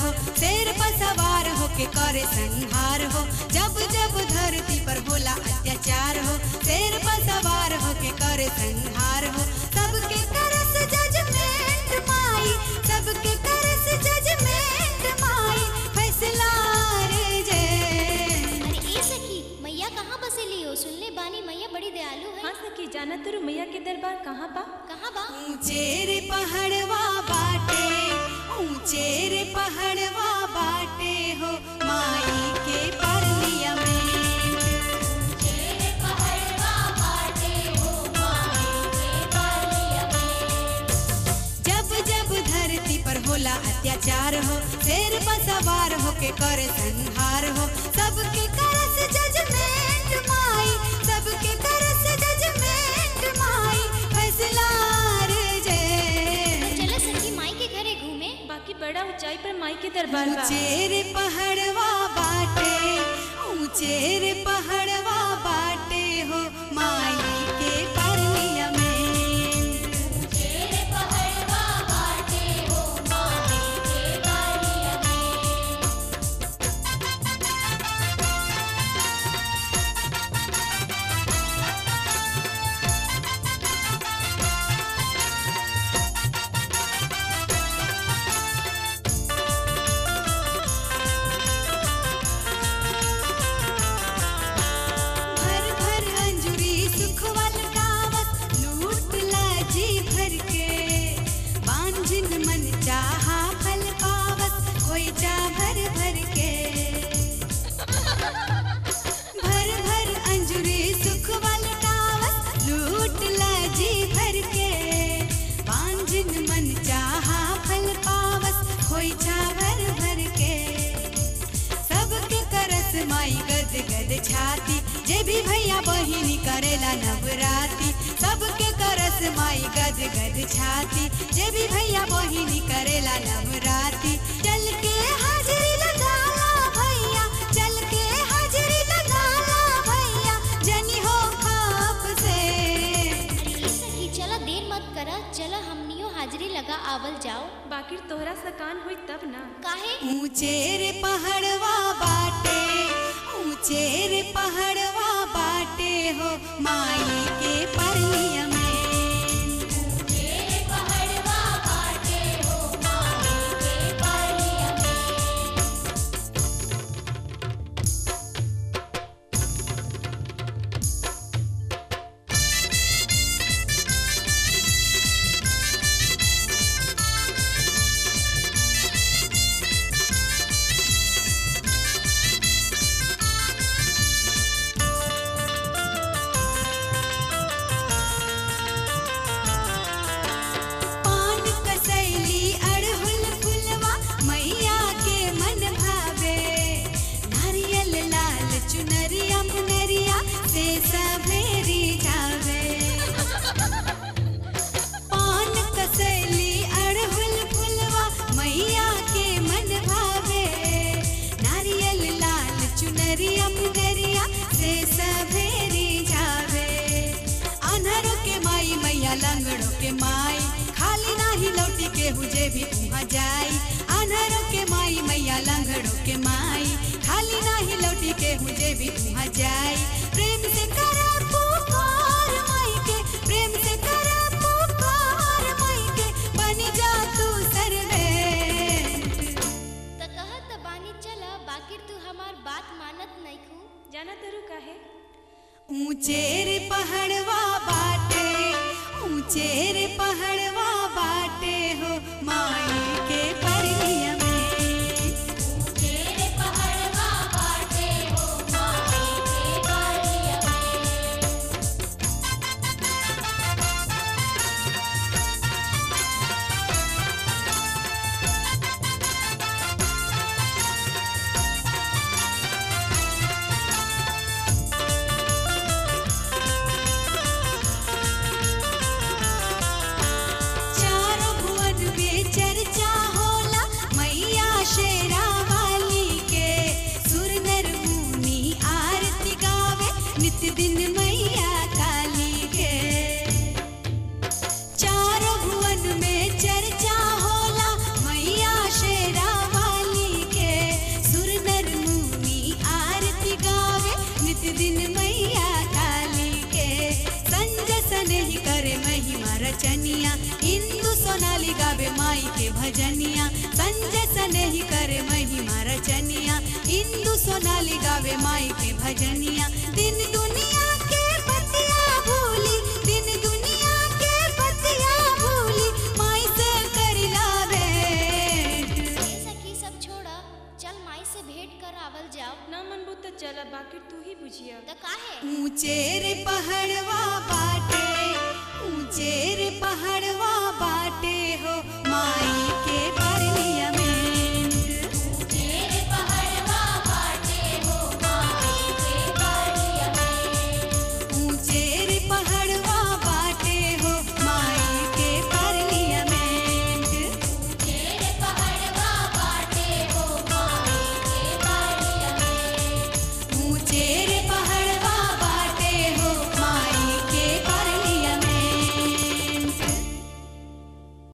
हो शेर पर सवार हो के करे संहार हो जब जब धरती पर होला अत्याचार हो शेर पर सवार हो के करे संहार हो सबके करस जजमेंट माई सबके करस जजमेंट माई फैसला रे जय अरे ए सखी मैया कहाँ बसेली हो सुनले बानी मैया बड़ी दयालु है हाँ सखी जाना तुरु मैया के दरबार कहाँ बा कहाँ बा ऊंचे रे पहाड़वा बाटे ऊंचे रे पहाड़वा बाटे हो माई के परलिया में जब जब धरती पर होला अत्याचार हो शेर पर सवार हो के करे संहार हो सबके करस जजमेंट माई सबके करस जजमेंट माई फैसला रे जय चलो सखी माई के घरे घूमे बाकी बड़ा ऊंचाई पर माई के दरबार बा ऊंचे रे पहाड़वा बाटे ऊंचे रे पहाड़वा बाटे हो माई के परलिया में भर भर अंजुरी सुखवल गावत लूट लाजी भर के बांझिन मन चाहा फल पावत कोई जा भर भर के भर भर अंजुरी सुखवल गावत लूट लाजी भर के बांझिन मन चाहा फल पावत कोई जा भर भर के सबके करस माई गद गद छाती जे भी भैया बहिनी करेला नवराती सबके करस माई गद गद छाती जे भी भैया बहिनी करेला नवराती चल के हाजरी लगाला भैया चल के हाजरी लगाला भैया जनी हो खाप से अरे ए सखी चला देर मत करा चला हमनियो हाजिरी लगा आवल जाओ बाकी तोहरा सकान हुई तब ना काहे ऊंचे रे पहाड़वा बाटे ऊंचे रे पहाड़वा बाटे हो माई के परलिया में पान कसैली अड़हुल फुलवा मैया के मन भावे नारियल लाल चुनरिया मुनरिया से सभेरी जावे पान कसैली अड़हुल फुलवा मैया के मन भावे नारियल लाल चुनरिया मुनरिया से सभेरी जावे अनहरों के माई मैया लंगड़ों के माई खाली नाही लौटी के हुजे भी वहाँ जाई अनहरों के माई मैया लंगड़ों के माई खाली नाही लौटी के हुजे भी वहाँ जाई प्रेम से करा पुकार माई के प्रेम से करा पुकार माई के बनी जा तू सर्वे त कहत बानी चला बाकी तू हमार बात मानत नइखू जाना तुरु काहे ऊंचे रे पहाड़वा बाटे ऊंचे रे पहाड़वा बाटे हो माई के परलिया में चारों भुवन में चर्चा के भजनिया संजय सनेही करे महिमा रचनिया इंदु सोनाली गावे माई के भजनिया दिन दुनिया के बतिया भूली दिन दुनिया के बतिया भूली माई से करिला भेंट ए सखी सब छोड़ा चल माई से भेंट कर आवल जाओ ना मनबू तो चल बाकी तू ही बुझिया त काहे ऊंचे रे पहाड़वा बाटे ऊंचे रे